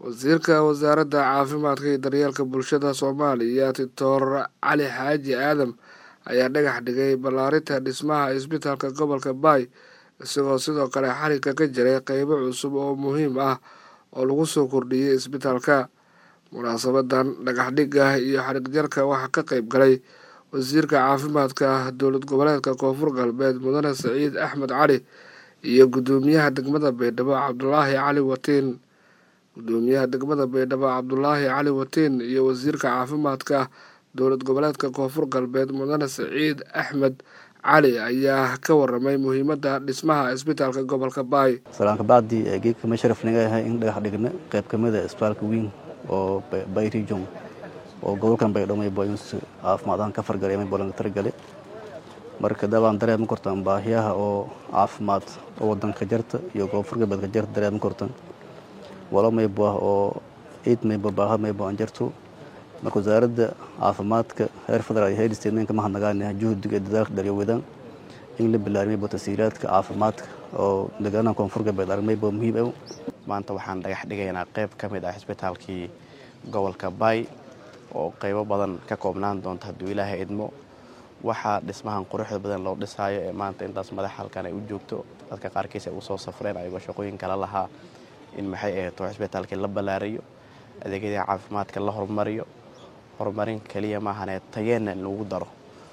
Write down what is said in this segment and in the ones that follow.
wasiirka wasaaradda caafimaadka iyo daryeelka bulshada soomaaliya doctor cali xaaji aadam ayaa dhagax dhigay ballaarinta dhismaha isbitaalka gobolka baay isagoo sidoo kale xarigga ka jiray qeybo cusub oo muhiim ah oo lagu soo kordhiyey isbitaalka munaasabadan dhagaxdhigga iyo xarigjarka waxaa ka qeyb galay wasiirka caafimaadka dowlad goboleedka koonfur galbeed mudane saciid axmed cali iyo guddoomiyaha degmada baydhabo cabdulaahi cali watiin guddoomiyaha degmada baydhabo cabdulaahi cali watiin iyo wasiirka caafimaadka dowlad goboleedka koonfur galbeed mudane saciid axmed cali ayaa ka waramay muhiimadda dhismaha isbitaalka gobolka baay salaanka bacdi geedka ma sharaf naga yahay in dhagax dhigna qayb ka mid a isbitaalka weyn oo bay region oo gobolkan baydhabo maybo in caafimaad ahaan ka fargalay maybo laga targale marka dabaan dareema kortan baahiyaha oo caafimaad oo wadanka jarta iyo koonfur galbeedka jarta dareema kortan walo maybo ah oo ciid maybo baahad maybo aan jarto marka wasaaradda caafimaadka heer federaal iyo heer state ninka mahadnagaanaha juhdiga dadaalka daryawadaan in la bilaarmaybo tasiiraadka caafimaadka oo deegaanaha koonfur galbeed armaybo muhiim ah maanta waxaan dhagax dhigaynaa qayb ka mid ah isbitaalkii gobolka baay oo qaybo badan ka koobnaan doonta hadduu ilaahay idmo waxaa dhismahan quruxda badan loo dhisaayo ee maanta intaas madax halkan ay u joogto dadka qaarkiis ay usoo safreen ayagoo shaqooyin kala lahaa in maxay ahato isbitaalkii la ballaarayo adeegyadii caafimaadka la horumariyo horumarin keliya maahanee tayeenna in lagu daro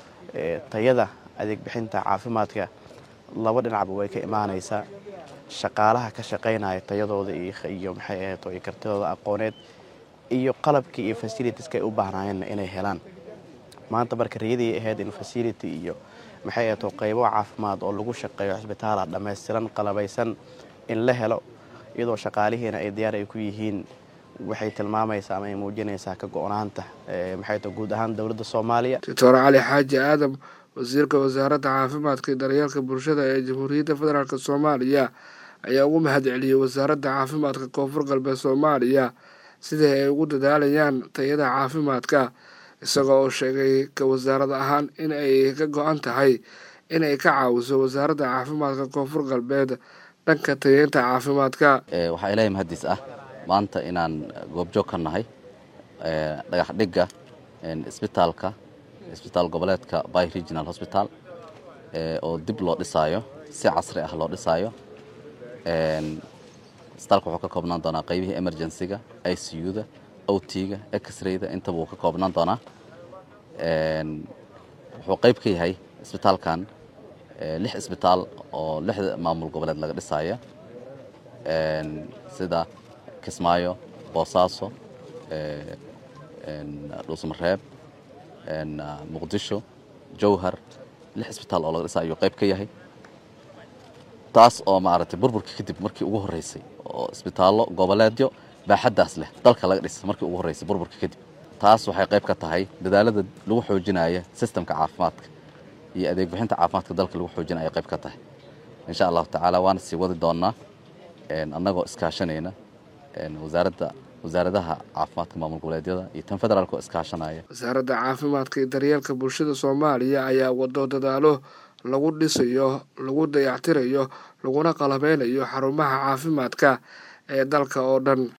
tayada adeeg bixinta caafimaadka laba dhinacba way ka imaanaysaa shaqaalaha ka shaqaynaya tayadooda iyo maxay ahato iyo kartidooda aqooneed iyo qalabkii iyo fasilitiska ay u baahnaayeenna inay helaan maanta marka riyadii ahayd in fasility iyo maxay ahato qaybo caafimaad oo lagu shaqeeyo cisbitaala dhammaystiran qalabaysan in la helo iyadoo shaqaalihiina ay diyaar ay ku yihiin waxay tilmaamaysaa ama ay muujinaysaa ka go-naanta maxay ta guud ahaan dowladda soomaaliya doctor cali xaaji aadam wasiirka wasaaradda caafimaadka iyo daryeelka bulshada ee jamhuuriyadda federaalk soomaaliya ayaa ugu mahad celiyey wasaaradda caafimaadka koonfur galbeed soomaaliya sidii ay ugu dadaalayaan tayada caafimaadka isagoo oo sheegay ka wasaarad ahaan in ay ka go-an tahay in ay ka caawiso wasaaradda caafimaadka koonfur galbeed dhanka tayeynta caafimaadka waxaa ilaahay mahadiis ah maanta inaan goobjoog ka nahay dhagax dhigga isbitaalka isbitaal goboleedka by regional hosbital oo dib loo dhisaayo si casri ah loo dhisaayo isbitaalka wuxuu ka koobnaan doonaa qaybihii emergencyga i c u-da ot-ga x-rayda intaba wuu ka koobnaan doonaa wuxuu qayb ka yahay isbitaalkan lix isbitaal oo lixda maamul goboleed laga dhisaayo sida kismaayo boosaaso dhuusmareeb muqdisho jowhar lix isbitaal oo laga dhisa ayuu qayb ka yahay taas oo maaragtay burburka kadib markii ugu horreysay oo isbitaallo goboleedyo baaxaddaas leh dalka laga dhisa markii ugu horreysay burburka kadib taas waxay qayb ka tahay dadaalada lagu xoojinaya sistemka caafimaadka iyo adeeg bixinta caafimaadka dalka lagu xoojinaya qayb ka tahay insha allahu tacaala waana sii wadi doonnaa annagoo iskaashanayna wasaaradda wasaaradaha caafimaadka maamul goboleedyada iyo tan federaalk oo iskaashanaya wasaaradda caafimaadka iyo daryeelka bulshada soomaaliya ayaa wado dadaalo lagu dhisayo lagu dayactirayo laguna qalabeynayo xarumaha caafimaadka ee dalka oo dhan